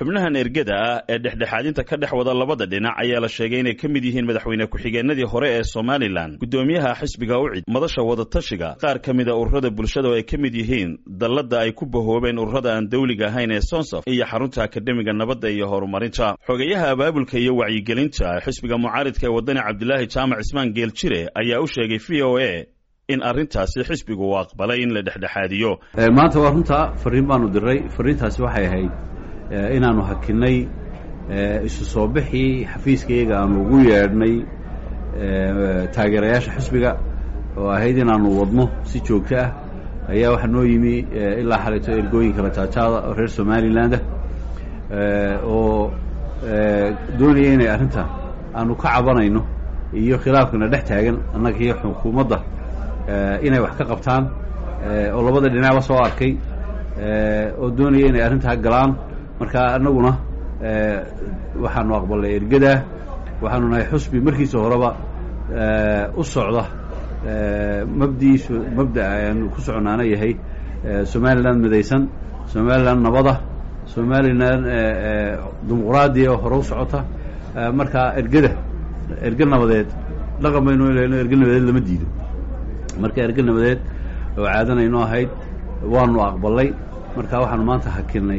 xubnahan ergada ah ee dhexdhexaadinta ka dhex wada labada dhinac ayaa la sheegay inay ka mid yihiin madaxweyne ku-xigeenadii hore ee somalilan guddoomiyaha xisbiga ucid madasha wadatashiga qaar ka mida ururada bulshada oo ay ka mid yihiin dalladda ay ku bahoobeen ururada aan dawliga ahayn ee sonsaf iyo xarunta akademiga nabadda iyo horumarinta xogeyaha abaabulka iyo wacyigelinta xisbiga mucaaridka ee wadani cabdilaahi jaamac cismaan geeljire ayaa u sheegay v o a in arrintaasi xisbigu uu aqbalay in la dhexdhexaadiyo maanta waa runtaa fariin baanu diray fariintaasi waxay ahayd inaanu hakinay isu soo bixii xafiiskayaga aanu ugu yeedhnay taageerayaasha xisbiga oo ahayd inaanu wadno si joogto ah ayaa waxaa noo yimi ilaa xalito ergooyinka lataajaada oo reer somalilandah oo doonaya inay arrinta aanu ka cabanayno iyo khilaafkana dhex taagan annaga iyo xukuumadda inay wax ka qabtaan oo labada dhinacba soo arkay oo doonaya inay arrintaa galaan marka annaguna waxaanu aqbalnay ergadaa waxaanu nahay xusbi markiisa horeba u socda mabdiiisu mabda ayaanu ku soconaana yahay somalilan midaysan somalilan nabada somalilan dimuqraadiya oo hore u socota marka ergada erge nabadeed dhaqan baynu ileyno erge nabadeed lama diido marka erge nabadeed oo caadanayno ahayd waanu aqbalay marka waxaanu maanta hakinay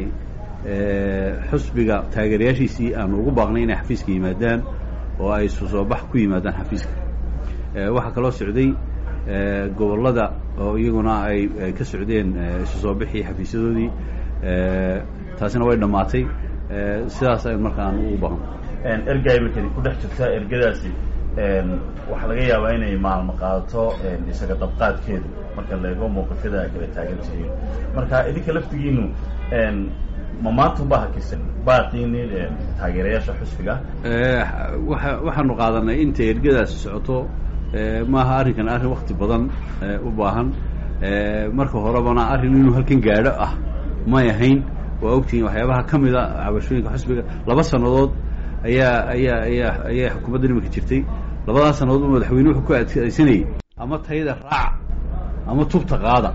xusbiga taageerayaashiisii aanu ugu baaqnay inay xafiiska yimaadaan oo ay isu soo bax ku yimaadaan xafiiska waxaa kaloo socday gobollada oo iyaguna ay ka socdeen isu soo bixii xafiisyadoodii taasina way dhammaatay sidaas ay markaan ugu baaqno erga imikadi ku dhex jirta ergadaasi waxaa laga yaabaa inay maalmo qaadato isaga dabqaadkeedu marka la eego mawqifyada ay kala taagan tihiin marka idinka laftigiinu ma maantunbaa hakisan baaqiini taageerayaasha xusbiga waa waxaanu qaadanay intay ergadaasi socoto maaha arrinkan arrin wakti badan u baahan marka horebana arrin inuu halkan gaadho ah may ahayn waa ogtihiin waxyaabaha ka mida cabashooyinka xusbiga laba sannadood ayaa ayaa ayaa ayaa xukuumadda nimanka jirtay labadaas sannadood madaxweyne wuxuu ku adkaysanayay ama tayada raaca ama tubta qaada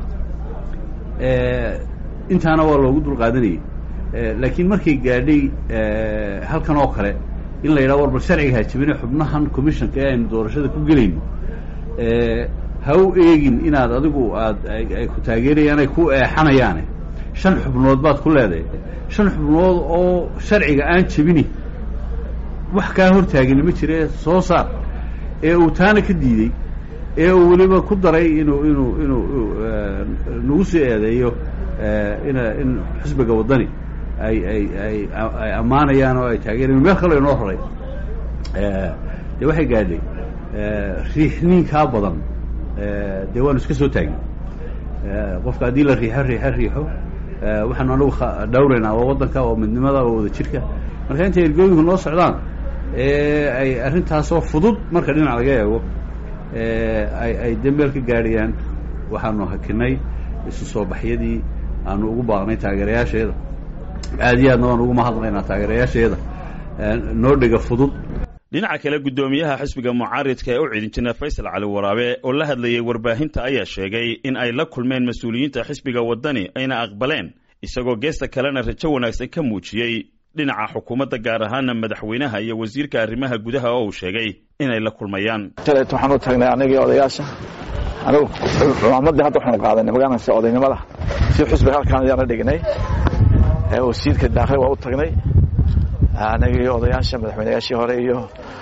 intaana waa loogu dul qaadanayay laakiin markay gaadhay halkan oo kale in la yidhaha war bal sharciga hajabine xubnahan commissionka ee aynu doorashada ku gelayno ha u eegin inaad adigu aad ay ku taageerayaan ay ku eexanayaane shan xubnood baad ku leedahay shan xubnood oo sharciga aan jebini wax kaa hortaagani ma jire soo saar ee uu taana ka diidey ee uu weliba ku daray inuu inuu inuu nagu sii eedeeyo ina in xusbiga waddani ay ay ay ay ammaanayaan oo ay taageerayan meel kaloo inoo horay dee waxay gaadhay riixniinkaa badan dee waanu iska soo taagin qofka haddii la riixo riixo riixo waxaanu anagu dhawraynaa waa waddanka oo midnimada oo wada jirka marka intay ergooyinku noo socdaan ee ay arrintaasoo fudud marka dhinac laga eego ay ay dembeel ka gaadhayaan waxaanu hakinay isu soo baxyadii aanu ugu baaqnay taageerayaasheeda aad iyo aadna waan ugu mahadnaynaa taageerayaasheeda noo dhega fudud dhinaca kale guddoomiyaha xisbiga mucaaridka ee u cidin jina faysal cali waraabe oo la hadlayay warbaahinta ayaa sheegay in ay la kulmeen mas-uuliyiinta xisbiga waddani ayna aqbaleen isagoo geesta kalena rajo wanaagsan ka muujiyey dhinaca xukuumadda gaar ahaana madaxweynaha iyo wasiirka arrimaha gudaha oo uu sheegay inay la kulmayaan shalayt waxaan u tagnay anagii odayaasha anigu cumaamadii hadda waxaanu qaadanay magaalansi odaynimada si xusbiga halkaan ayaana dhignay wasiirka daakli waa u tagnay anagii odayaasha madaxweynayaashii hore iyo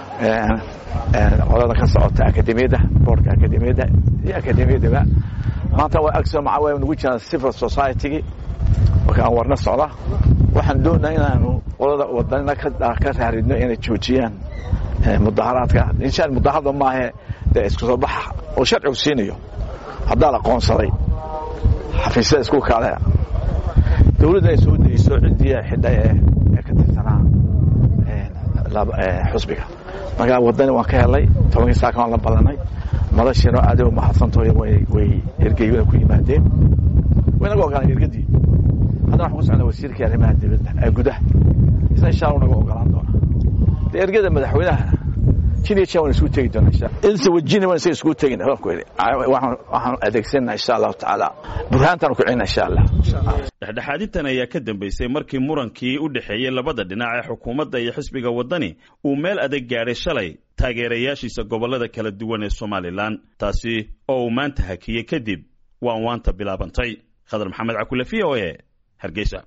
qolada ka socota akademiyadda boorka akademiyadda iyo akademiyaddaba maanta waa agso maca waa nagu jiraan civil society-gii markaan warna socda waxaan doonaa inaanu qolada wadanina ka raaridno inay joojiyaan mudaharaadka inshaan mudaharada maahe dee isku soo bax oo sharcigu siinayo haddaa la qoonsaday xafiisyada isku kale dawladda ay soo dayso ciddii xidha ee ka tirsanaa xusbiga markaa wadani waan ka helay tobankii saaka waan la ballanay madashiino aad u mahadsantaho way ergeyguna ku yimaadeen way naga ogolaan ergadii haddana waxaan ku socnaa wasiirkii arrimaha dibadda ee gudaha isna insha allah naga ogolaan doona dee ergada madaxweynaha jin iyo jan waan isugu tegi doona insha insa wajina waan isaga isugu tegina waan ku yidhi waxaan adeegsanaa insha allahu tacaala burhaantaan ku celina insha allah dhexdhexaadintan ayaa ka dambeysay markii murankii u dhexeeyey labada dhinac ee xukuumadda iyo xisbiga waddani uu meel adag gaadhay shalay taageerayaashiisa gobollada kala duwan ee somalilan taasi oo uu maanta hakiyey kadib waan waanta bilaabantay khadar maxamed cakule v o e hargeysa